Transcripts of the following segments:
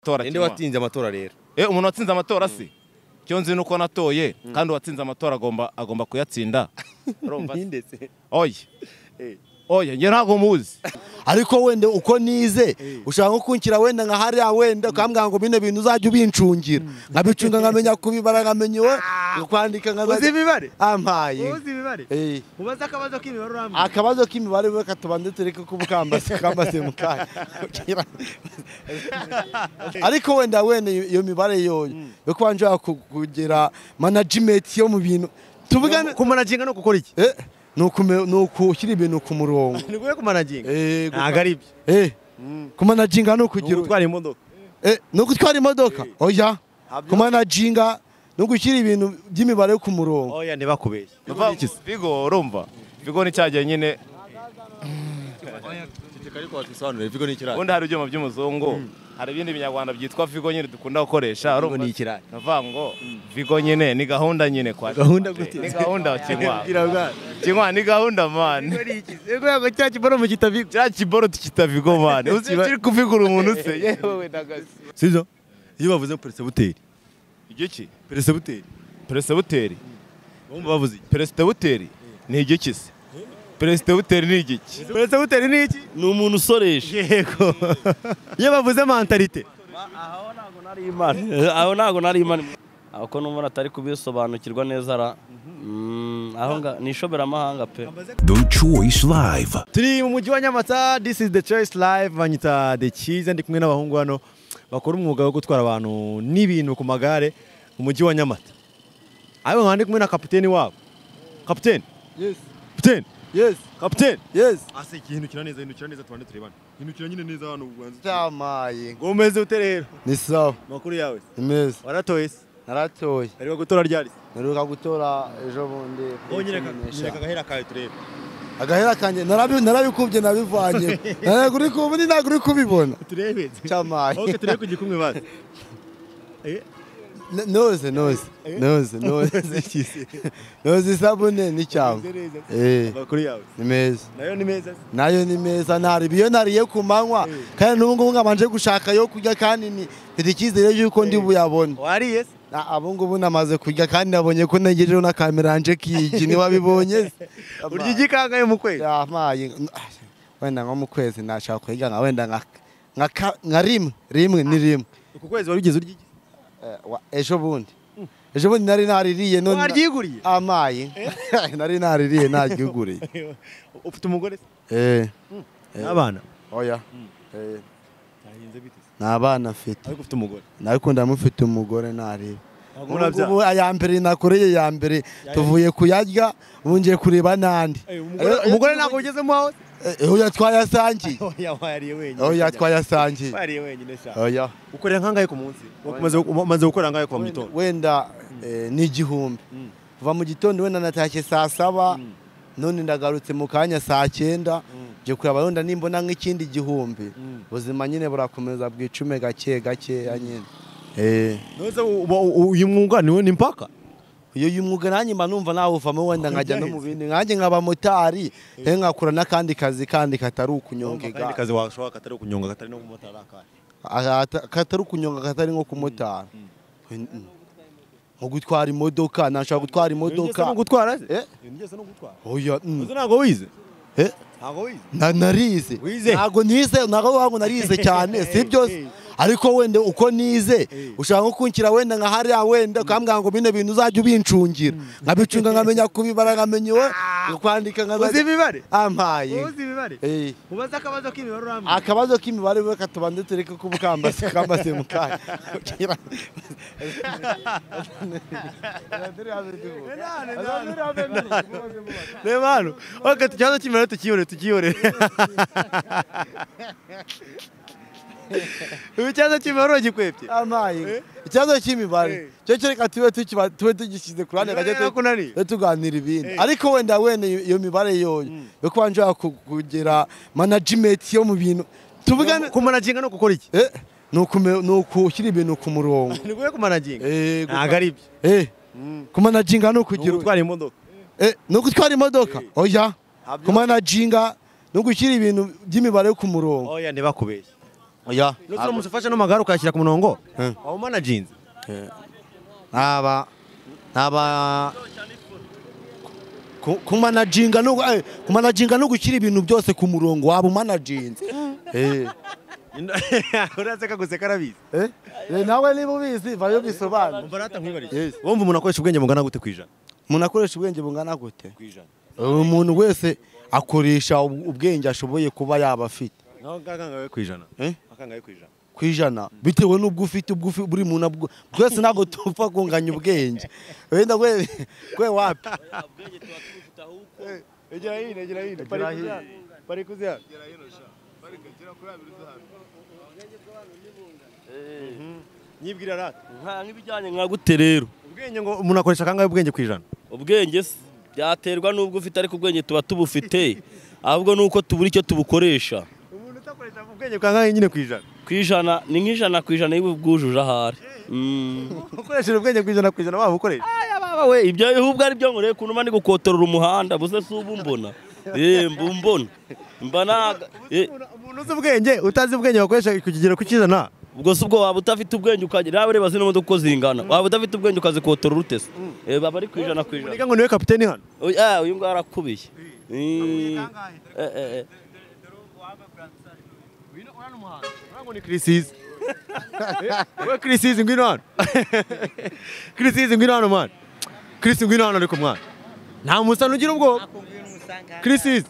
amatora ninde watinze amatora rero eh umuntu watsinze amatora se cyo nzi nuko natoye kandi uwatsinze amatora agomba agomba kuyatsinda urumva se? ninde se oya Eh. oya njye ntabwo muzi ariko wenda uko nize ushaka nko kunshyira wenda nka hariya wenda ukambwira ngo bino bintu uzajya ubincungira nkabicunga nkamenya kubibara nkamenya iwe kwandika uzi nkamenya imibare ampaye uzi imibare Eh. ubaze akabazo k'imibare urambwira akabazo k'imibare we katubanze tureke kubukambase kambaze mu kanya ariko wenda wenda iyo mibare yoyo yo kuba nshobora ku- kugira management yo mu bintu tuvugane kumanaginga ni ukukora iki Eh, ni ukume- ni ukushyira ibintu ku murongo ni ukuye kumanaginga Eh, ntabwo ari ibyo Eh, kumanaginga ni ni ukugira ugutwara imodoka Eh, ni ugutwara imodoka oya kumanaginga ni ugushyira ibintu by'imibare ku murongo oya ntibakubeshye bigo urumva bigo ni cyagiye nyine ubundi hari ibyuma by'umuzungu hari ibindi binyarwanda byitwa vigo nyine dukunda gukoresha urumva ni ikirara. navuga ngo vigo nyine ni gahunda nyine kwa Gahunda gute gute? ni gahunda kinywa Bwira bwana. kinywa ni gahunda man Ego yago cya kiboro mu kitabigo cya kiboro tukita vigo man uzi Kiba- kiri kuvigura umuntu se yewe we ndagasi sibyo iyo bavuze peresibuteri igiki peresibuteri peresibuteri bumva bavuze iki peresibuteri ni igiki se peresibuteri ni igiki peresibuteri ni iki ni umuntu usoresha yego iyo bavuze mentalite Eh, aho ntabwo nari imana aho ko n'umubona atari kubisobanukirwa neza ra Mm, aho nga- ni ishoberamahanga pe The Choice Live. turi mu mujyi wa nyamata this is the choice live banyita the cyiza ndi kumwe n'abahungu hano bakora umwuga wo gutwara abantu n'ibintu ku magare mu mujyi wa nyamata ariko nkaba ndi kumwe na kapiteni wabo kapiteni Yes, kapiteni yes, kapiteni yes. ase igihindukira neza hindukira neza tubane turebane hindukira nyine neza hano ubanza Byamaye. ngo umeze ute rero ni sawa amakuru yawe ni meza waratoye se naratoye ariko gutora ryari se mperuka gutora ejo bundi nyereka agahera kawe turebe agahera kanjye narabi- narabikubye nabivanye ntabwo uri ku- ubundi ntabwo uri kubibona turebe se. cyamaye ok turebe ku gikumwe baze N- noze noze noze noze noze isabune n'icyama Eh, amakuru yawe ni meza nayo ni meza se. nayo ni meza nariba iyo nariye ku manywa kandi n'ubu ngubu ngabanje gushaka yo kurya kandi ni mfite icyizere y'uko ndi buyabone wariye se Na- abo ngubu namaze kurya kandi nabonye ko ntegerejeho na kamera yanje kiyigi niwabibonye se. urya igikangahe mu kwezi Yamaye. wenda nko mu kwezi nashaka kurya nka wenda nka nka ka- nka rimwe rimwe ni rimwe uku kwezi wari ugeze urya iki Eh, wa- ejo bundi ejo bundi nari naririye none waryiguriye amaye nari naririye naryuguriye ufite umugore se eh n'abana oya Eh, byagenze bite se nta bana mfite ariko ufite umugore ariko ndamufite umugore nareba ntabwo murabyara ubu aya mbere nakoreye ya mbere tuvuye kuyarya ubu ngiye kureba n'andi Eh, umugore- Eh, umugore ntabwo ugezemo aho se Eh, oya twayasangiye oya wariye wenyine oya se. twayasangiye wariye wenyine se oya ukorera nkangahe ku munsi Umaze- umaze gukorera nkangahe kuva mu gitondo wenda eh, ni igihumbi kuva mu gitondo wenda natashye saa saba none ndagarutse mu kanya saa cyenda ngiye kureba wenda nimbona nk'ikindi gihumbi ubuzima nyine burakomeza bwicume gake gakeya nyine Eh, nose uba- u- uyu mwuga niwe ni mpaka uyu uyu mwuga nanjye mba numva nawuvamo wenda nkajya no mu bindi nanjye nkaba motari eh, nkakora n'akandi kazi kandi katari ukunyonga akandi igare kazi washobora katari ukunyonga katari no kumotara akahe Ata- katari ukunyonga katari nko kumotara Mm-mm. nko gutwara imodoka nashobora gutwara imodoka gutwara se Eh? Iyo ngeso ni ugutwara oya mm. uzi ntabwo wize Eh? ntabwo wize Na- narize Wize? ntabwo nize ntabwo wangu narize cyane si byose ariko wenda uko nize ushaka nko kunshyira wenda nka hariya wenda ukambwira ngo bino bintu uzajya ubincungira nkabicunga nkamenya kubibara nkamenya iwe kwandika uzi nkamenya imibare ampaye uzi imibare Eh, ubaze akabazo k'imibare urambwira akabazo k'imibare we katubanze tureke kubukambase kambaze mu kanya reba hano wakata ikibazo cy'imibare tukiyore tukiyore ubu ikibazo cy'imibare uragikwepye amaye ikibazo cy'imibare cyo kereka tube tukiba- tube tugishyize ku ruhande Imibare gake yarakunaniye? tuganira ibindi ariko wenda wenda iyo mibare yoyo yo kuba nshobora ku- kugira management yo mu bintu tuvugane kumanaginga ni ukukora iki Eh, ni ukume- ni ukushyira ibintu ku murongo ni ukuye kumanaginga Eh, ntabwo ari ibyo eh, kumanaginga ni ukugira gutwara imodoka Eh, ni ugutwara imodoka oya kumanaginga ni ugushyira ibintu by'imibare ku murongo oya ntibakubeshye oya n'uturamutse ufashe n'amagare ukayashyira ku murongo Eh. wawumanajinze aba aba ku- kumanajinga no eh, kumanajinga no gushyira ibintu byose ku murongo waba umanajinze eh uraseka guseka arabizi eh Eh, nawe niba ubizi vayo bisobanura umva rata nkwibariye Yes. wumva umuntu akoresha ubwenge bungana gute ku ijana umuntu akoresha ubwenge bungana gute ku ijana umuntu wese akoresha ub- ubwenge ashoboye kuba yaba afite naho ngakangawe ku ijana Eh? akangawe ku ijana ku ijana bitewe n'ubwo ufite ubwo ufi- buri muntu abwo- twese ntabwo tupfa kunganya ubwenge wenda gwe gwe wapi Egera hino. nyibwira rata nka nk'ibijyanye nka gute rero ubwenge ngo umuntu akoresha akangahe ubwenge ku ijana ubwenge se byaterwa n'ubwo ufite ariko ubwenge tuba tubufite ahubwo ni uko tubura icyo tubukoresha umuntu utakoresha ubwenge akangahe nyine ku ijana ku ijana ni nk'ijana ku ijana iyo ubwujuje ahari Mm. ukoresheje ubwenge ku ijana ku ijana waba ukoresha Aya baba we ibyo ahubwo ari byo ngo reka unuma ndi gukotorora umuhanda buze si ubu mbona Eh, mba umbona mba naga eh, umuntu uzi ubwenge utazi ubwenge wakoresha ku kigero ku cy'ijana ubwo si ubwo waba udafite ubwenge ukagira nawe reba zino modoka uko zingana waba udafite ubwenge ukazikotorora ute se Eh, baba ari ku ijana ku ijana murega ngo niwe kapiteni hano Oya, ah, uyu nguyu arakubiye Eh, eh, eh, eh. ngo ni kirisizi we kirisizi ngwino hano kirisizi ngwino hano mwana kirisi ngwino hano ariko mwana nta musana ugira ubwoba kirisizi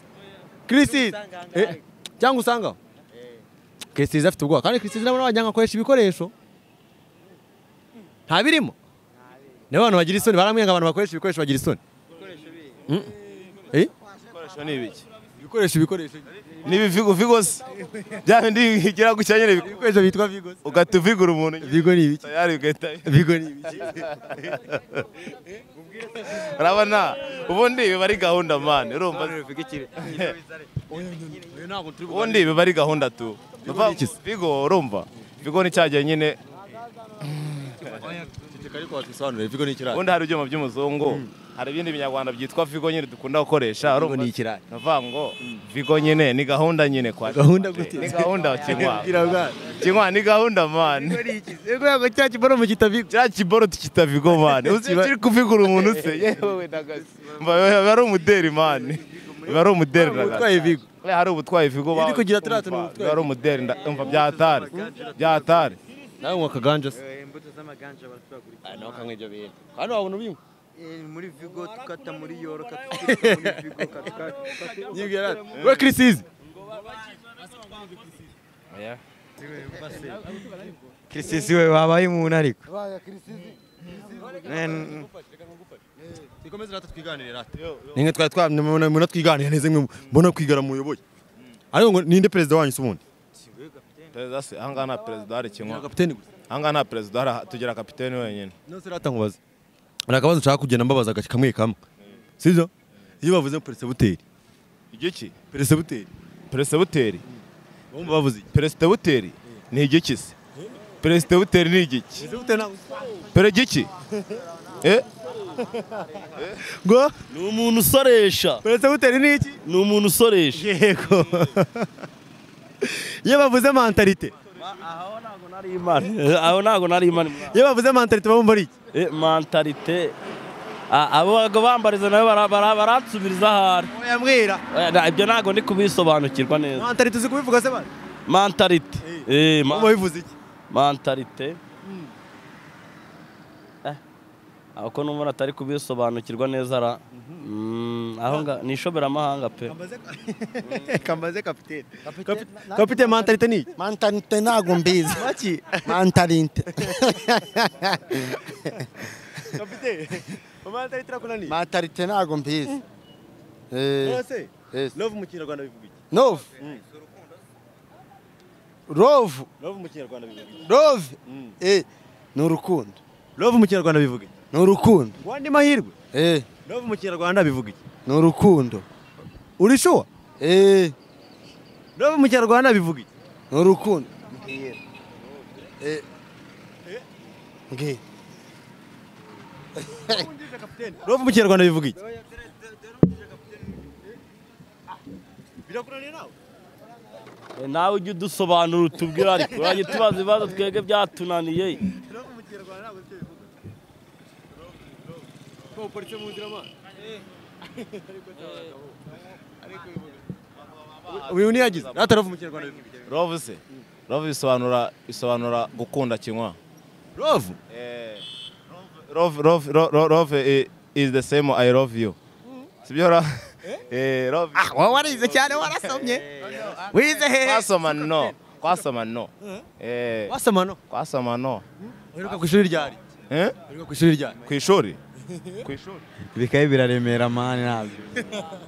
kirisizi Eh, cyangwa usangaho kirisizi afite ubwoba kandi kirisizi nabo n'abajyanga akoresha ibikoresho nta birimo nibo abantu bagira isoni baramwenga abantu bakoresha ibikoresho bagira isoni Mm. Eh, Ibikoresho ni ibiki ibikoresho ibikoresho ni ibivigo vigosi bya bindi bigira gutya nyine bik- ibikoresho bitwa vigo ugahita uvigura umuntu nyine. vigo ni ibiki tayari ugahita vigo ni ibiki urabona ubundi biba ari gahunda mani urumva ubundi biba ari gahunda tu ni iki se? vigo urumva vigo ni cyagiye nyine vigo ni ikiraro ubundi hari ibyuma by'umuzungu hari ibindi binyarwanda byitwa vigo nyine dukunda gukoresha Vigo urumva ni ikiraro. navuga ngo vigo nyine ni gahunda nyine kwa Gahunda gute? ni gahunda kinywa Bwira bwana. kinywa ni gahunda mani Ego yago cya kiboromo kita vigo. kiriya kiboro tukita vigo mani uzi Kiba- kiri kuvigura umuntu se yewe we nagasi biba ari umuderi mani biba ari umuderi nagasi Utwaye vigo. Buriya hari ubutwaye vigo Iri bawe kugira turiya tuntu Umva, ubutwaye. biba ari umuderi nda- umva byatari byatari Nawe unywa kaganja se. imbuto z'amaganja baraturagurisha Nawe ukanywa ibyo bintu. Kandi wabona ubinywa. Eh, muri vigo tukata muri yoro katukata muri vigo katukata Nyibwira ati. We Chrisizi. kirisizi we wabaye umuntu ariko Tikomeze rata twiganire rata. Ninge twari twamwe muna twiganire neze mwe mbona kwigara muyoboye. Ariko ngo ninde perezida wanyu se ubundi? perezida se ahangaha nta perezida hari kinywa Kapiteni gusa. ahangaha nta perezida hari tugira kapiteni wenyine Nose rata nkubaza. Hari akabazo nshaka kugenda mbabaza agace kamwe kamwe. Sibyo? Iyo bavuze peresibuteri. igiki Peresibuteri. peresibuteri Bumva bavuze iki? peresibuteri ni igiki se peresibuteri ni igiki Peresibuteri ntabwo. pere igiki eh Ngo ni umuntu usoresha peresibuteri ni iki? ni umuntu usoresha yego iyo bavuze mentalite aho ntabwo nari imana aho ntabwo nari imana iyo bavuze mentalite baba ari iki Eh, mentalite Ah, abo babaga bambariza nabo bara- bara- baransubiriza ahari yambwira Eh, na- ibyo ntabwo ndi kubisobanukirwa neza mentalite uzi kubivuga se bana mentalite Eh, ma- wabivuze iki mentalite Eh, aho ko numva atari kubisobanukirwa neza ra Mm, aho nga ni ishoberamahanga pe kambaze kapitene kapitene mentalite ni iki mantarinte ntabwo mbizi maki mantarinte kapitene mentalite irakora ni mantarinte ntabwo mbizi eh bose yes. love mu kinyarwanda bivuga iki nove rove love mu kinyarwanda bivuga iki rove eh ni urukundo love mu kinyarwanda bivuga iki ni urukundo ngo andi mahirwe eh love mu kinyarwanda bivuga iki ni urukundo uri shuwa eh love mu kinyarwanda bivuga iki ni urukundo eh ngi love mu kinyarwanda bivuga iki birakora nawe nawe ujye udusobanura utubwire ariko urajya tubaza ibibazo twebwe byatunaniye uyu niyagize ataravu mu kinyarwanda Love se love bisobanura bisobanura gukunda kinywa rovu love love lo- lo- love i- is the same I love you sibyo ra eh love wowe warize cyane warasomye wize hehe kwasoma no kwasoma no eh wasoma no kwasoma no uheruka ku ishuri ryari eh uheruka ku ishuri ryari ku ishuri ku ishuri bikaye biraremera mani ntabyo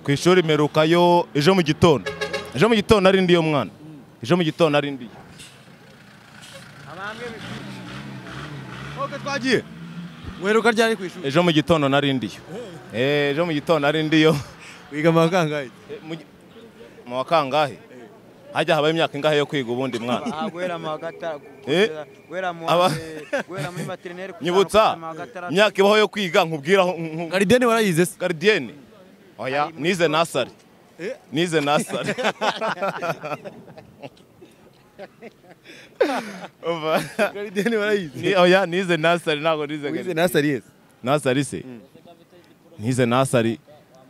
ku ishuri merukayo ejo mu gitondo ejo mu gitondo nari ndiyo mwana ejo mu gitondo nari ndiyo koga twagiye uheruka ryari ku ishuri ejo mu gitondo nari ndiyo eh ejo mu gitondo nari ndiyo wiga amakangahe Eh, mu gi- mu wa kangahe hajya habaho imyaka ingahe yo kwiga ubundi mwana aha guhera mu wa gatanu Eh? kugeza- guhera mu wa- Aba- eh, guhera muri materineri kugeza nyibutsa mu wa gatandatu. imyaka ibaho yo kwiga nkubwira aho- nku- garideni warayize se garidiyene oya nize nasari nize nasari Umva. garideni warayize Ni- oya nize nasari ntabwo nize wize garidiyene. nasari yese nasari se nize nasari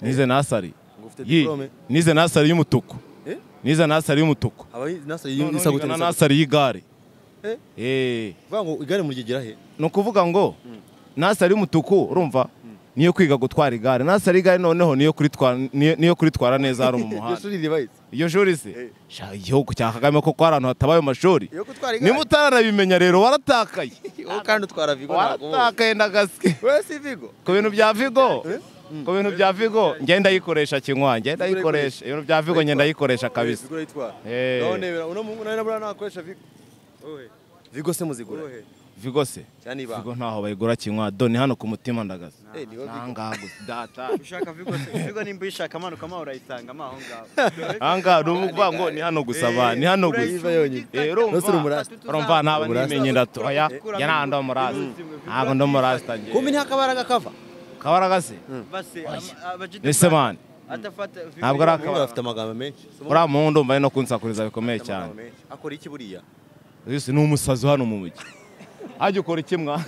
nize nasari ufite Yi, diplome nize nasari y'umutuku Eh? nize nasari y'umutuku aba nasari Noneho yisagutse nigana nasari nasari y'igare Eh? Eh. vuga ngo igare murigera he ni ukuvuga ngo nasari y'umutuku urumva niyo kwiga gutwara igare nasari y'igare noneho niyo kuritwara niyo niyo kuritwara neza hari mu iryo muhanda shuri ribayize iyo shuri se sha igihugu cya kagame koko hari ahantu hatabaye amashuri iyo gutwara igare nimutaranabimenya rero waratakaye wowe kandi utwara vigo ntabwo wowe waratakaye ndagaske wowe si vigo ku bintu bya vigo ku bintu bya vigo ngenda yikoresha kinywa ngenda yikoresha ibintu bya vigo ngenda yikoresha kabisa vigo urayitwara Eh. none bera uno mungu nawe nabura nakoresha vigo vigo se muzigura he vigo se cyane ibanga vigo ntaho bayigura kinywa do ni hano ku mutima ndagaske Eh, niho Vigo. nangaha gusa data ushaka vigo vigo nimba uyishaka amanuka amaho urayisanga amaho ngaho ahangaha ni ukuvuga ngo ni hano gusa ba ni hano gusa Urayisanga yonyine. Eh, Nose uri urumva umurasta. urumva ntaba Urasta. nimenye ndatoya ya nta ndi umurasta ntabwo ndi umurasta njye kumbi nta kabaraga kava kabaraga se base ese mani atafata vigo Ntabwo ari yombi. akabara. afite amagambo menshi uriya muhungu ndumva ari no kunsakuriza bikomeye Afite cyane amagambo menshi. akora iki buriya Yesu ni umusazi hano mu mujyi hajya ukora iki mwa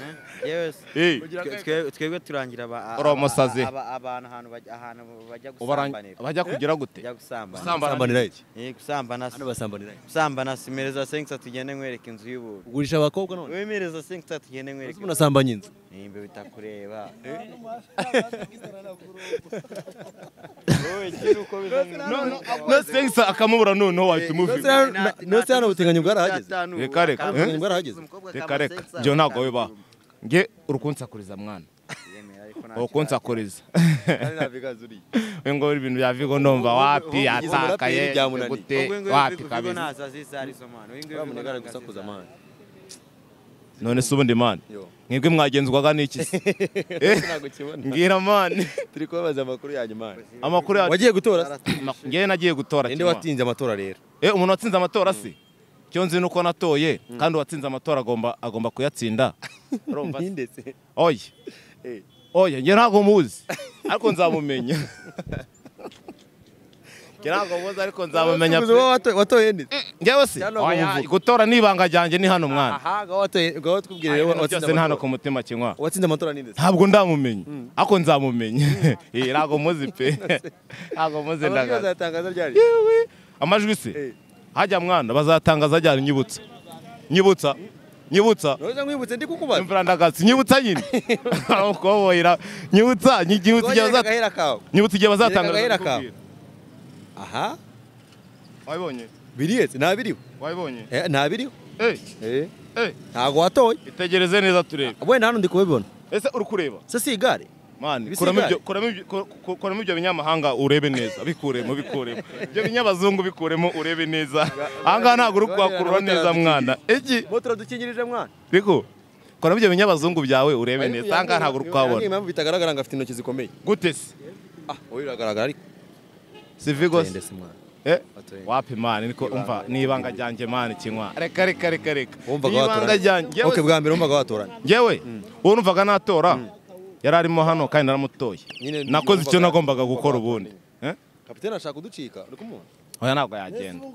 yewe se. Eh, Twe- twe- twebwe turangira aba- aba- Uri umusazi. aba- abantu ahantu bajya- ahantu bajya ubarang- gusambanira bajya kugira gute bajya gusambana Sambanira. sambanira iki Eh, gusambana hano basambanira iki gusambana simereza sengisa tugende nkwereka inzu y'ubu ugurisha abakobwa none wemereza sengisa tugende Ese nkwereka munasambanya inzu nimba bitakureba nasengisa akamubura noneho wahita Nose umubwira hano- na- nose hano ubutinganyi bwarahageze Reka, reka. ubutinganyi bwarahageze reka reka njyewe ntabwo bibaho nge uri kunsakuriza mwana uri kunsakuriza kandi nta vigazi uriye we ngo ibintu bya vigo ndumva wapi Uvugize umuraperi yatakaye byamunaniye. gute wapi kabisa uramunagara gusakuza amahane none se ubundi mani Yo. mwebwe mwagenzwaga n'iki se Eh, ntabwo ukibona mbwira mani turi kubabaza amakuru yanyu mani amakuru ya wagiye gutora se? ngewe nagiye gutora ninde kimwa. watinze amatora rero Eh, umuntu watsinze amatora se icyo nzi ni uko natoye kandi uwatsinze amatora agomba agomba kuyatsinda Urumva se? ninde se oya oya ngewe ntabwo muzi ariko nzamumenya ngewe ntabwo muzi ariko nzamumenya Uzi uwo wato- watoye nde ngewe se Cyangwa oya ubuvuga. gutora ni ibanga ryanjye ni hano mwana aha gaho watoye gaho tubwire rero Ibintu watsinze byose ni hano amatora ku mutima kinywa watsinze amatora ninde se ntabwo ndamumenya ariko nzamumenya Eh, ntabwo muzi pe ntabwo muzi amajwi ndagaze azatangaza ryari Yewe. amajwi se hajya mwana bazatangaza ryari nyibutsa nyibutsa nyibutsa noza nkwibutse ndi kukubaza imvura ndagatsi nyibutsa nyine aramukoboyera nyibutsa nyi- nyibutsa igihe Twongere bazatangaza agahera kawe nyibutsa igihe bazatangaza Nyereka agahera ndakubwira. kawe. aha wabibonye biriye se ntabiriho wabibonye Eh, ntabiriho Eh, Eh, eh, ntago watoye itegereze neza turebe wenda hano ndi kubibona ese uri kureba se si igare mani Ibisigara. kuramo ibyo kuramo ibyo ku- ku- kuramo ibyo binyamahanga urebe neza bikuremo bikuremo ibyo binyabazungu bikuremo urebe neza ahangaha ntabwo uri kuhakurura neza mwana iki motora dukingirije mwana riko kuramo ibyo binyabazungu byawe urebe neza ahangaha ntabwo uri Yambwiye kuhabona impamvu bitagaragara ngo afite intoki zikomeye gute se ah wowe biragaragara ariko si vigo se mwana Eh? Watoye. wapi mani niko umva n'ibanga ryanjye mani kinywa reka reka reka reka wumvaga n'ibanga watoranye ryanjye ok bwa mbere wumvaga watoranye yewe uwo numvaga natora yari arimo hano kandi naramutoye Nyine nakoze icyo numvaga- nagombaga gukora ubundi Eh? kapitene ashaka kuducika uri kumubona oya ntabwo yagenda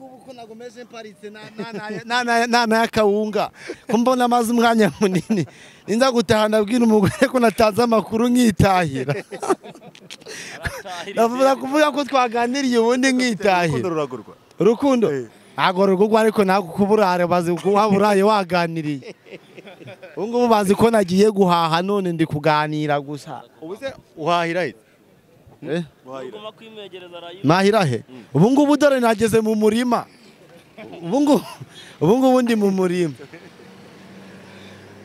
n'akawunga kumbona amaze umwanya munini ninza gutaha ndabwira umugore ko natanze amakuru nkitahira ndavuga kuvuga ko twaganiriye ubundi nkitahira ruragurwa urukundo ntabwo rugurwa ariko ntabwo kuburare bazi kuba buraye waganiriye ubu ngubu bazi ko nagiye guhaha none ndi kuganira gusa ubu se uhahira he Eh? Ugomba kwimegereza rayo. nahira he ubu ngubu dore nageze mu murima ubu ngubu ubu ngubu ndi mu murima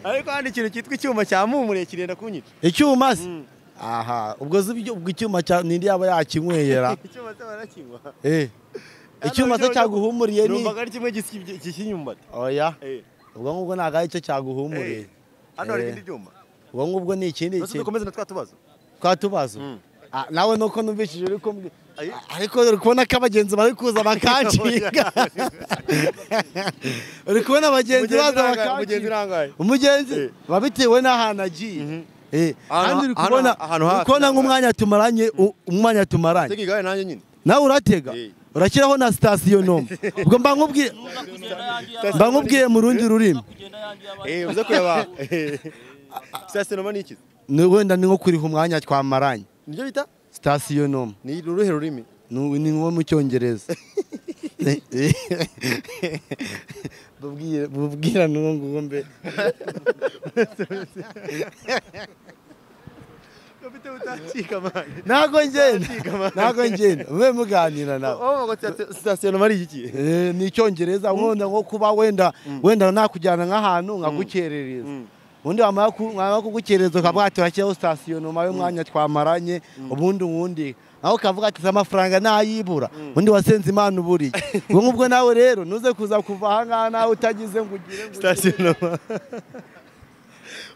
ariko hano ikintu cyitwa icyuma cya mumure kirenda kunyica icyuma se aha ubwo uzi ibyo- ubwo icyuma cya nindi yaba yakinywera icyuma se barakinywa Eh. icyuma se Hano cyaguhumuriye ni numvaga ari kimwe gisibye- gishyira inyumbati oya Eh. ubwo ngubwo ntabwo ari cyo cyaguhumuriye hano hari Eh. ibindi byuma ubwo ngubwo ni ikindi Rwose kintu dukomeze na twa tubazo twatubazo Mm. Ah, nawe nuko numvishije uri kumbwi Ayi. ariko uri kubona ko abagenzi bari kuza bakanshinga uri kubona abagenzi baza mugenzi bakanshinga urangaye umugenzi Eh. biba bitewe n'ahantu agiye Eh, Ahantu- kandi uri ahantu- kubona ahantu uri hafi. kubona nk'umwanya tumaranye u- umwanya tumaranye tega igare nanjye nyine nawe uratega Eh. urashyiraho na sitasiyo noma ubwo mba nkubwiye mba nkubwiye mu rundi rurimi eh uze kureba sitasiyo noma ni iki Ni- wenda ni nko kuriha umwanya twamaranye nibyo bita sitasiyo noma ni uruhe rurimi Nu- ni nko mu cyongereza Bubwire- bubwira n'uwo nguwo mbe ufite utacika amani ntabwo ngenda ntabwo ngenda mube muganira nawe wowe sitasiyo noma ari iki Eh, ni icyongereza nkunda nko kuba wenda wenda nakujyana nk'ahantu nkagukerereza ubundi wamara ku- wamara kugukerereza ukavuga ati urashyiraho sitasiyo nyuma y'umwanya twamaranye ubundi uwundi nawe ukavuga ati "Si amafaranga ntayibura undi wasenze imana uburiye ubwo ngubwo nawe rero ntuze kuza kuva aha ngaha nawe utagize ngo ugire ngo sitasiyo noma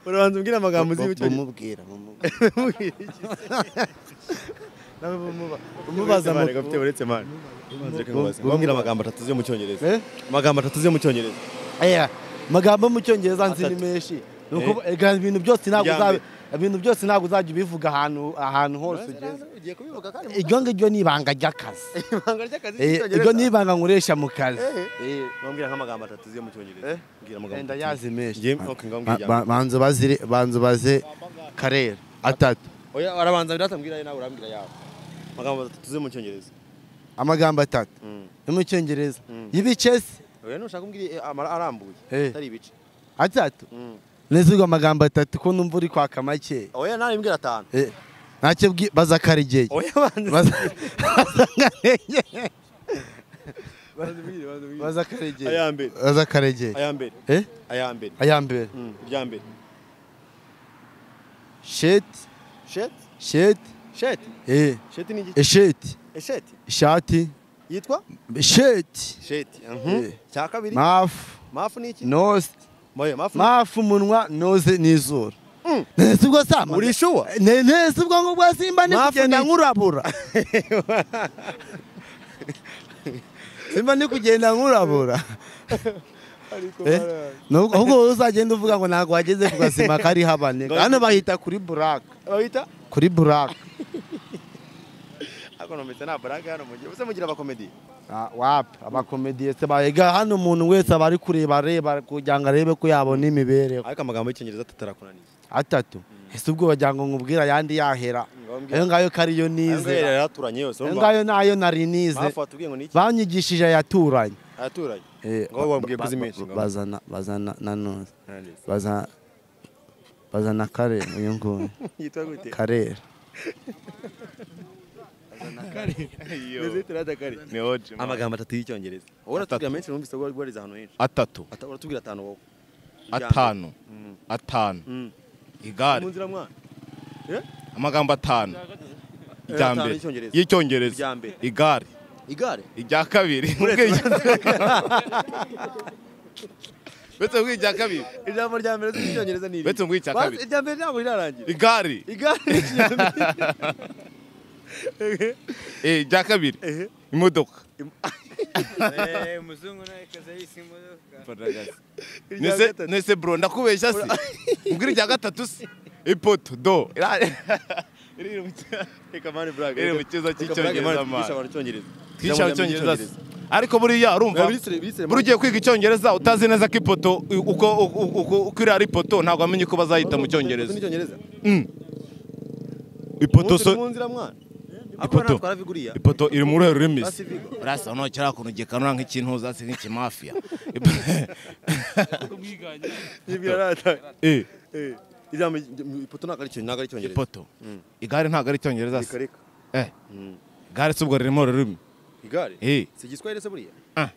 urabanza umbwira amagambo uzi ugire." y'icyo bumubwira bumubwira. nawe bumuba umubaza amakuru. amakuru ufite uretse mani bum- bambwira amagambo atatu yo mu cyongereza Eh? amagambo atatu yo mu cyongereza Aya, amagambo mu cyongereza nzi ni Atatu. menshi Ni ukuvu- ega ibintu byose ntabwo Iya mbere. uzaba- ibintu byose ntabwo uzajya ubivuga ahantu ahantu hose ugeze ugiye kubivuga kandi iryo ngiryo ni ibanga ry'akazi ibanga ry'akazi Eh, iryo ni ibanga nkoresha mu kazi bambwira nk'amagambo atatu yo mu cyongereza mbwira amagambo wenda atatu. yazi menshi Ngiye- okay, ngambwira Ba- ba- banza bazire banza baze karera atatu oya arabanza biratambwira ayo nawe urambwira yawe amagambo atatu yo mu cyongereza amagambo atatu Mm. yo mu cyongereza Mm. y'ibice se oya nushaka umbwira amara arambuye Eh. atari ibice atatu Mm. nezerwa amagambo atatu ko numva uri kwaka make oya nawe mbwira atanu Eh, ntacyo bwi- baza karigeye oya banza Baza- baza karigeye banza umbwire, banza umbwire. baza karigeye aya mbere baza karigeye aya mbere eh aya mbere aya mbere Mm, irya mbere sheti sheti sheti sheti eh sheti ni igice esheti esheti ishati yitwa sheti sheti Eh. cya kabiri mafu mafu ni iki nosi moya mafu mafu umunwa noze n'izuru neza ubwo sama uri shuwa Ne- neza ubwo ngubwo simba ni Mafu kugenda ni- nkurabura simba ni kugenda nkurabura Eh? Nubwo- ahubwo wowe uzagenda uvuga ngo ntabwo wageze ku gasima kari habane hano bahita kuri buraka bahita kuri buraka ako nometse nta baraga hano mugihe use mugira abakomedi Ah, wapi abakomediye se bayega hano umuntu wese aba ari kureba areba kugira ngo arebe ko yabona imibereho ariko amagambo y'icyongereza atarakunaniye atatu ese ubwo wagira ngo ngubwira ayandi yahera Ngambwira. ayo ngayo kariyo nize yaraturanye yose ayo urumva ngayo nayo nari nize mafu watubwiye ngo ni iki banyigishije ayaturanye ayaturanye Eh, Ngo wabwiye ba- kuzi ba- menshi, ngo. bazana bazana nanone bazana bazana karera uyu nguyu yitwa gute karera Ndetse turada kare. ni hoje amagambo atatu y'icyongereza wowe uratubwira menshi numvise ko warize ahantu henshi atatu Ata- uratubwira atanu wowe Irya mbere. atanu Mm. atanu Mm. mu igare nzira mwana amagambo atanu irya atanu mbere y'icyongereza. Irya y'icyongereza mbere. igare igare irya kabiri uretse mbwira irya kabiri ijambo rya mbere uzi icyongereza ni iri Uretse mbwira icya Bazi- kabiri. irya mbere ntabwo rirarangira igare igare ni ikinyamibiri eh, irya kabiri imodoka Eh, umuzungu nawe kaza yise imodoka irya nese gatatu. nese bro ndakubeshya se mbwira irya gatatu se ipoto do Ira- Reka mani brag. Iri mu kiza cy'icyongereza, man. abantu icyongereza. twicara icyongereza se. ariko buriya urumva buri ugiye kwiga icyongereza utazi neza ko ipoto uko uko- uko- uko iriya ari ipoto ntabwo wamenye uko bazayita mu cyongereza ipoto so Ipoto. ipoto iri muri remisi urasa nukera kuntu gikanura nk'ikintu uzasi nk'ikimafiya Eh, ipoto igare ntabwo ari icyongereza se Eh, igare si ubwo ririmo rurimi Eh, Ah.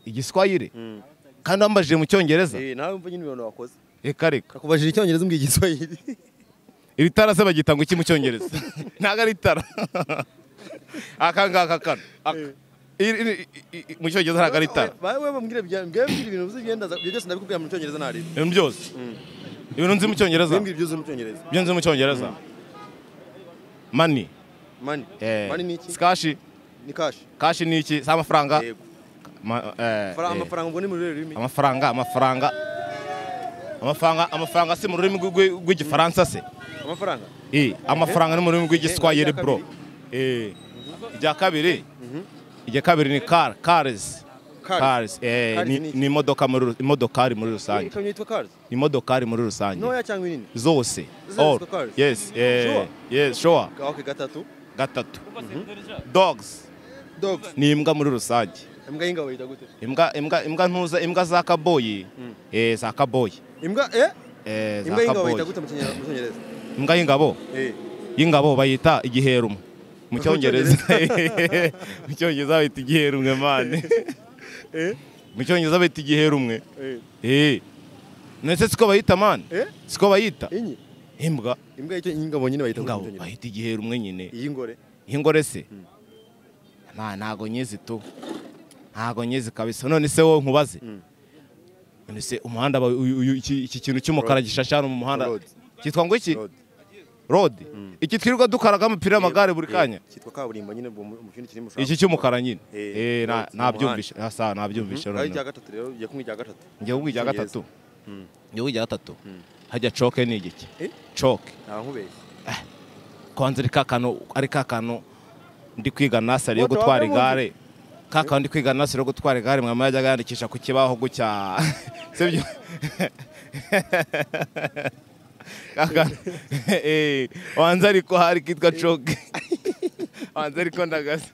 igiswahili kandi wambajije mu cyongereza reka reka kakubajije icyongereza umbwiye igiswahili iri tara se bagita ngo iki mu cyongereza ntabwo ari itara aka ngaka kano aka. Iri- iri- i- i- mu cyongereza ntabwo ari itara wowe bambwire mbwire ibintu uzi byenda ibyo byose ndabikubwira mu cyongereza ntarebe ibintu byose ibintu nzi mu cyongereza mbwire ibyo uzi mu cyongereza ibyo nzi mu cyongereza mani mani mani ni iki kashi ni kashi kashi ni iki si amafaranga Yego. Ma- eh, eh. Fara- amafaranga ubwo ni mu rurimi rurimi amafaranga amafaranga amafaranga amafaranga si mu rurimi rw'u- rw'u- rw'igifaransa se amafaranga Eh, amafaranga ni mu rurimi rw'igiswahili irya bro Eh, irya kabiri irya kabiri ni car cars Cars. cars eh, Cars ni- ni iki? ni imodoka muri ru- imodokari muri rusange ikamyo yitwa cars imodokari muri rusange ntoya cyangwa inini zose Zose all zitwa cars? yes eh, Sure? yes sure ok gatatu gatatu dogs dogs ni imbwa muri rusange imbwa y'ingabo yita gute imbwa imbwa imbwa ntuza imbwa za kaboyi eh za kaboyi imbwa eh eh za imbwa y'ingabo yita kaboyi gute mu Kinyar- mu cyongereza imbwa y'ingabo eh y'ingabo bayita igiherumo mu cyongereza mu cyongereza bayita igiherumwe mani mu cyongereza bayita igiherumwe eh eh ndetse siko bayita mani eh siko bayita inyi imbwa imbwa y'icyo ingabo nyine bayita ingabo gute mu cyongereza bayita igiherumwe nyine iyi ngore y'ingore se nta ntago nyizi tu ntago nyizi kabisa none se wowe nkubaze none se umuhanda ba- uyu- uyu- iki iki kintu cy'umukara gishasha hano mu muhanda Road. cyitwa ngo iki Road. rode iki twirirwa dukaraga amapira y'amagare buri kanya cyitwa kaburimbo nyine ubwo mu kindi kirimo ushaka iki cy'umukara nyine Eh, Eh, na- road, nabyumvishe asa nabyumvishe ari noneho icya gatatu rero ugiye kumwe icya gatatu njye wubwi ijya gatatu njye wubwi ijya gatatu hajya coke ni igiki Eh? coke nta nkubeshya kwanza ari ka kantu ari ka kantu ndi kwiga nasari yo Wote gutwara wambaye impundu? igare ka kantu ndi kwiga nasari yo gutwara igare mwama yajyaga yandikisha ku kibaho gutya sibyo Ka kantu- Eh, wanza ariko hari kitwa coke wanza ariko ndagaze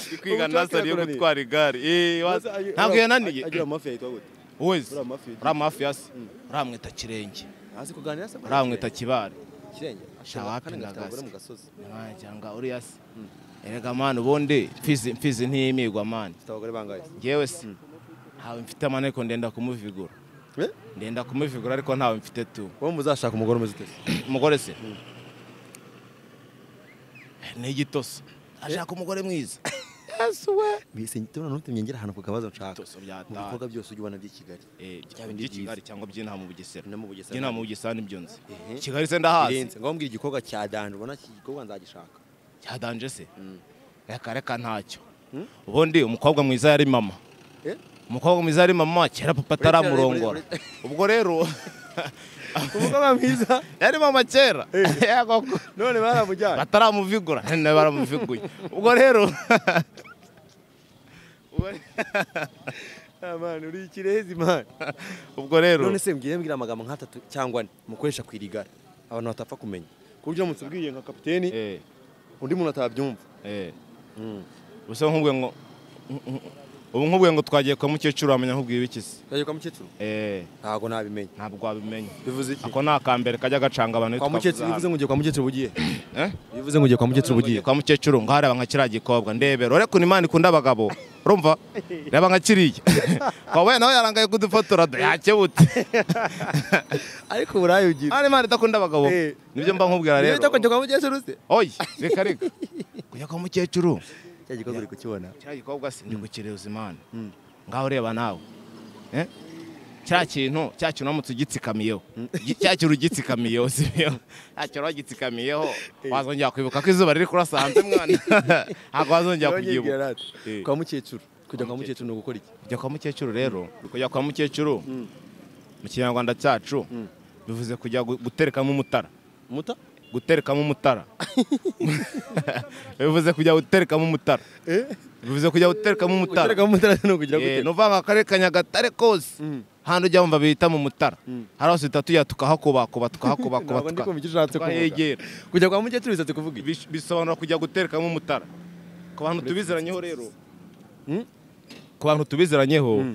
ndi kwiga Ubu coke nasari yo yakunaniye? gutwara igare Eh, wanza- Ura- ntabwo yananiye agira amafi yitwa gute wese ura amafi yitwa- uriya mafiyasi uramwita kirenge azi kuganira se uramwita kibare kirenge Shawapi Kandi na gafite abagore mu gasi. gasozi cyangwa uriya se erega mani ubundi mfizi mfizi ntiyimigwa mani afite abagore bangahe ngewe se ntawe mfite mani ariko ndenda kumuvigura Eh? ndenda kumuvigura ariko ntawe mfite tu wowe muzashaka umugore umeze ute umugore se ni igitoso ashaka umugore mwiza bise tubona n'utumye ngera ahantu ku kabazo nshaka Byose byataha. mu bikorwa byose ujya ubona by'i Kigali Eh, by'i Byaba ni byiza. kigali cyangwa by'inama mu bugesera No mu Bugesera. by'inama mu bugesera nibyo nzi Ehe. kigali se ndahazi birenze ngombwa igikorwa cya danje ubona iki gikorwa nzagishaka cyadanje se Mm. reka reka ntacyo Mm? ubundi umukobwa mwiza yari mama Eh? umukobwa mwiza yari mama kera papa Uretse- ataramurongora ure- ubwo rero umugabo mwiza yari mama kera Ya koko. none baramujyana bataramuvigura none baramuviguye ubwo rero amani uri ikirezi mani ubwo rero none se mbwire mbwira amagambo nk'atatu cyangwa ane mukoresha ku irigara abantu batapfa kumenya ku buryo uramutse ubwiye nka kapiteni eh undi muntu atabyumva eh ubusa nkubwe ngo ubu nkubwe ngo twagiye kwa mukecuru wamenya nkubwiye ibiki se twagiye kwa mukecuru eh ntabwo nabimenya ntabwo wabimenya bivuze iki ako ni akambere kajya gacanga abantu kwa twavuze mukecuru bivuze hano. ngo ugiye kwa mukecuru ugiye Eh? bivuze ngo ugiye kwa mukecuru ugiye tubugiye kwa mukecuru ngo hareba nka kiriya gikobwa ndebera ureko ni imana ikunda abagabo urumva reba nka kiriya wabaye nawe yarangaye kudufotora da- yakebutse ariko uburayi ugira hari imana idakunda abagabo Eh. nibyo mba nkubwira rero rero kujya kwa mukecuru se oyi reka reka kujya kwa mukecuru cya gikorwa uri kukibona kiriya gikobwa si ndi kukirebuza imana Mm. ngaho ureba nawe Eh? cya kintu cya kintu uramutse ugitsikamiyeho Gi- cya kintu ugitsikamiyeho si byo cya kintu wagitsikamiyeho wazongera kwibuka ko izuba riri kurasa hanze mwana ntabwo wazongera Yongera kubyibuka ati, Eh. kwa mukecuru kujya kwa Kwa mukecuru ni ugukora iki kujya kwa mukecuru rero kujya kwa mukecuru mu kinyarwanda cyacu bivuze kujya gu- guterekamo umutara muta guterekamo umutara bivuze kujya guterekamo umutara bivuze kujya guterekamo umutara guterekamo umutara ni ukugira Eh, gute ni ukuvuga ngo akarere ka nyagatare kose handi ujya wumva bita mu mutara hari aho tuhita tujya tukahakubakuba tukahakubakuba Ntabwo ndi tuka- kumva icyo ushatse kuvuga. tukahegera kujya kwa mujya turi bishatse kuvuga iki Bis- bisobanura kujya guterekamo umutara ku bantu tubiziranyeho rero ku bantu tubiziranyeho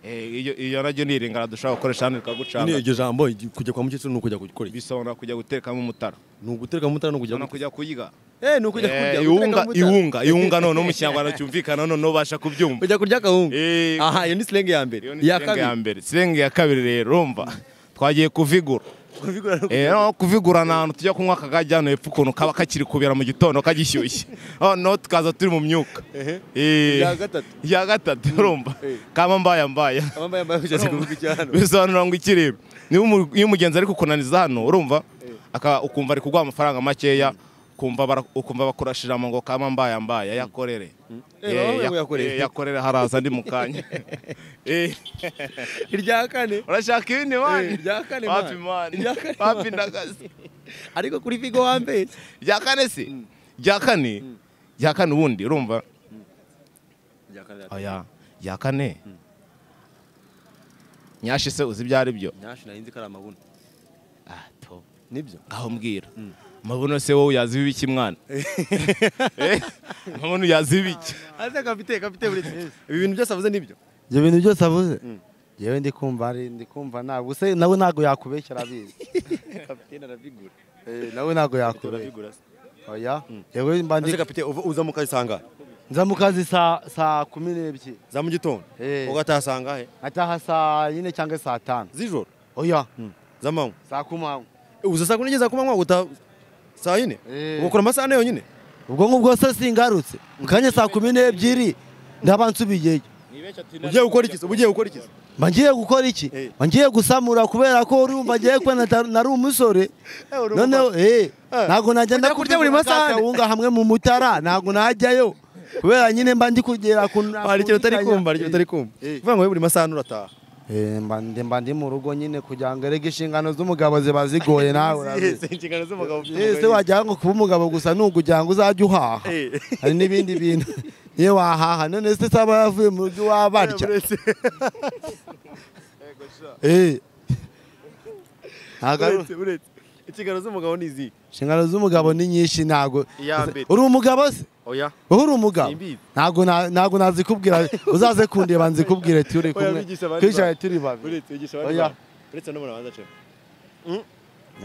eh, iyo- iyo naryo ni iringana dushobora gukoresha hano Nyine rikagucanga iryo jambo igi- kujya kwa mukecuru ni ukujya gukora iki bisobanura kujya guterekamo umutara ni ugutereka mutara ni ukujya ubona kujya gukora kuyiga eh ni ukujya Eh, kurya gutereka iwunga mutara. iwunga iwunga noneho mu kinyarwanda cyumvikana noneho ubasha kubyumva kujya kurya akawunga Eh, aha iyo ni silenge ya mbere iyo ni iya sirenge ya kabiri mbere sirenge ya kabiri rero urumva twagiye kuvigura kubigura no Eh, no kuvigura ni ahantu tujya kunywa akagage hano hepfo ukuntu kaba kakiri kubera mu gitondo kagishyushye noneho tukaza turi mu myuka Eh, Iya gatatu. iya gatatu urumva kama mbaya mbaya abambaye ambaye bishatse kuvuga icyo hano bisobanura ngo ikiribwa niba umu- iyo umugenzi ari kukunaniza hano urumva aka- ukumva ari kuguha amafaranga makeya ukumva bara- ukumva bakurashiramo ngo kama mbaya mbaya yakorere Eh, Eh, bavuye ya- ngo yakorere. eh, yakorere haraza ndi mu kanya Eh, irya kane urashaka ibindi Eh, mani irya kane wapi mani. mani Irya kane wapi ndagaze ariko kuri vigo wambere rya kane se rya kane rya kane ubundi urumva oya rya kane nyashi se uzi ibyo ari byo nyashi narinzi ko ari amabuno Ah, to. nibyo ngaho mbwira amabuno se wowe uyazi ibiki mwana Eh, amabuno uyazi ibiki aze kapite kapite buri ibi bintu byose avuze nibyo ibyo bintu byose avuze yewe ndi kumva ari ndi kumva ntabwo se nawe ntabwo yakubeshyira abizi kapitene arabigura Eh, nawe ntabwo yakubeshyira arabigura oya yewe mba ndi aze kapite uva- uza mu kazi sanga nza mu kazi saa saa kumi n'ebyiri za mu gitondo Eh. ugatahasanga he ngataha saa yine cyangwa saa tanu z'ijoro oya za manywa saa kumanywa Eh, uza saa kumi n'ebyiri za kumanywa utaha saa yine Eh. ugakora amasaha ane yonyine ubwo ngubwo se singarutse kanya saa kumi n'ebyiri ndaba nsubiyeyo ugiye gukora iki se? uba ugiye gukora iki se? mba ngiye gukora iki Eh. mba ngiye gusamura kubera ko urumva ngiye kuba nata- nari umusore urumva. noneho eh Eh. ntabwo najya Ujya kurya ndakuvugura buri masaha ane. akawunga hamwe mu mutara ntabwo najyayo kubera nyine mba ndi kugera ku hari ikintu utari kumva hari ikintu utari kumva uvuga ngo wowe buri masaha ane urataha Eh, mba ndi mba ndi mu rugo nyine kugira ngo erege inshingano z'umugabo ziba zigoye nawe urabizi inshingano z'umugabo ese wajya ngo kuba umugabo gusa ni ukugira ngo uzajye uhaha Eh. hari n'ibindi bintu niyo wahaha none se saba yavuye mu rugo iwabarya Eh. Ntago ari- inshingano z'umugabo ni izihe inshingano z'umugabo ni nyinshi ntago Iya mbere. uri umugabo se oya wowe uri umugabo Simbizi. ntago na- ntago nazikubwira uzaze kundeba nzikubwire turi Oya, kumwe bigisha abandi twicaye bantu. turi babiri uretse wigisha abandi Oya. bantu. uretse no muri abanza cewa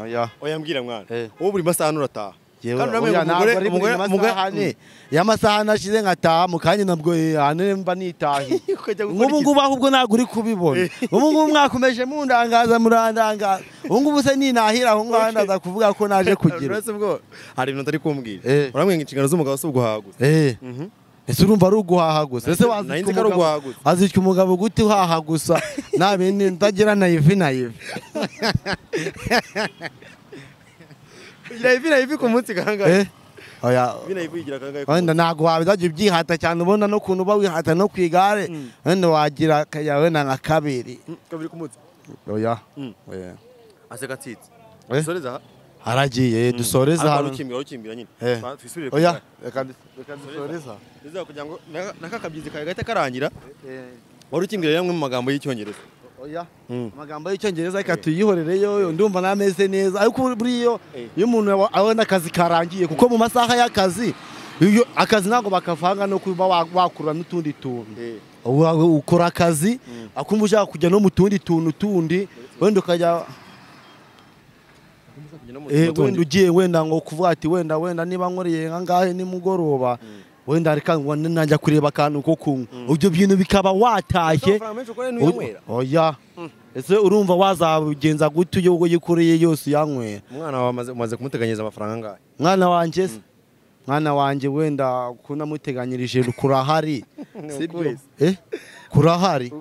oya oya mbwira mwana Eh. wowe buri masaha ane urataha Yewe, Kandi uramenya oya, ngo ntago umugore- ari buri umugore- masaha umugore- ane y'amasaha nashize nkataha mu kanya nabwo eh, ahane mba nitahiye Ukajya gukora nk'ubu iki ngubu ahubwo ntabwo uri kubibona ubu ngubu mwakomeje mundangaza murandangaza ubu ngubu se ninahira aho ngaho ndaza kuvuga ko naje kugira Uretse ubwo hari ibintu utari kumbwira Eh. urambwira ngo inshingano z'umugabo si uguhaha gusa Eh. ese urumva ari uguhaha gusa ese Narinzi- wazitwa narinzi ko ari umugabo- uguhaha gusa. wazitwa umugabo gute uhaha gusa nta bindi ndagira na ivi na ivi ugira ivi na ivi ku munsi Eh. kangahe oya ivi na ivi uyigira kangahe ku wenda ntabwo wazajya ubyihata cyane ubona n'ukuntu uba wihata no ku igare wenda wagira akayawe na nka kabiri munsi? kabiri ku munsi oya Mm. Oya. aseka atsitse Eh. dusoreza aha haragiye dusoreze ariko hano ukimbwira ukimbwira nyine Eh. Ba- twisubire ku oya kanya. reka du- reka dusoreze aha. Dusoreze kugira ngo na- na ka kabyizi kawe gahita karangira Eh. wari ukimbwira rero amwe mu magambo y'icyongereza Oya. Mm. Amagambo y'icyongereza reka tuyihorere yo ndumva nameze neza ariko buriyo Eh. iyo umuntu aba- abona akazi karangiye kuko mu masaha y'akazi iyo akazi ntabwo bakavanga no kuba wa- wakura n'utundi tuntu Uba- ukora akazi akumva ushaka kujya no mu tundi tuntu tundi wenda ukajya eh, wenda ugiye wenda ngo kuvuga ati wenda wenda niba nkoreye nkangahe nimugoroba wenda reka ngo najya kureba akantu ko kunywa ibyo bintu bikaba watashye amafaranga menshi ukoreye Uri- n'uyanywera Oya. Ese urumva wazagenza gute iyo uyikoreye yose uyanywera? umwana wawe amaze- umaze kumuteganyiriza amafaranga angahe Mwana wanjye se? Mwana wanjye wenda kunamuteganyirije kurahari. Sibyo? Eh? Kurahari.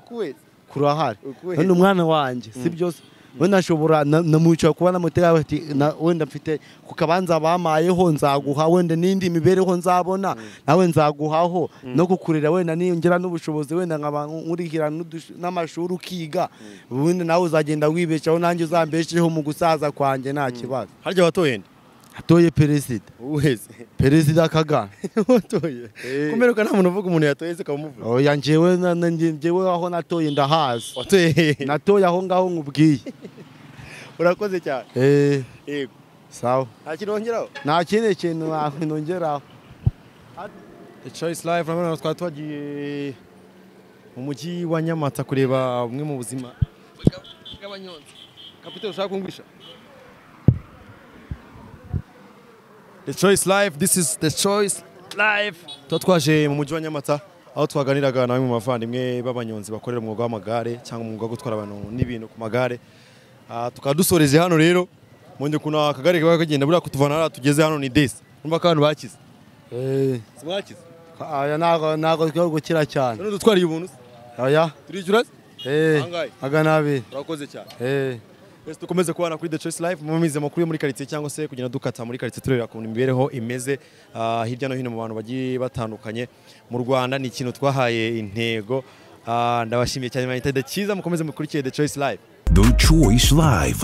Kurahari. None umwana wanjye sibyo se? Wenda nshobora na- namuca kuba namuteganya ati na- wenda mfite ku kabanza bamayeho nzaguha wenda n'indi mibereho nzabona nawe nzaguhaho no kukurera wenda niyongera n'ubushobozi wenda nkaba nkurikira n'udush- n'amashuri ukiga ubundi nawe uzagenda wibeshaho nanjye uzambesheho mu gusaza kwanjye nta kibazo harya watoye nde atoye perezida wese perezida kagame watoye kumeruka nta muntu uvuga umuntu yatoye se ukaba umuvuga oya njyewe na- na- nge- njyewe aho natoye ndahazi watoye natoye aho ngaho nkubwiye urakoze cyane Eh, yego sawa nta kintu wongeraho nta kindi kintu na- nongeraho The Choice Live urabona twari twagiye mu mujyi wa Nyamata kureba bumwe mu buzima bw'abanyonzi kapiteri ushaka kumvisha The Choice Live this is The Choice Live tuba twaje mu mujyi wa Nyamata aho twaganiraga na bamwe mu bavandimwe b'abanyonzi bakorera umwuga w'amagare cyangwa umwuga wo gutwara abantu n'ibintu ku magare Ah, tukaba dusoreje hano rero mu ukuntu akagare kaba kagenda buriya kutuvana hariya tugeze hano ni desi urumva ko abantu bakize Eh, si mwakize oya ntabwo ntabwo twe gukira cyane none dutwariye ubuntu se? oya turishyura se? eh, Angahe? magana abiri urakoze cyane Eh, twese dukomeze kubana kuri The Choice Life mumamize amakuru yo muri karitsiye cyangwa se kugenda dukata muri karitsiye tureba ukuntu imibereho imeze ah, hirya no hino mu bantu bagiye batandukanye mu Rwanda ni ikintu twahaye intego Ah, ndabashimiye cyane mwahita The Cyiza mukomeze mukurikire The Choice Life The Choice Live.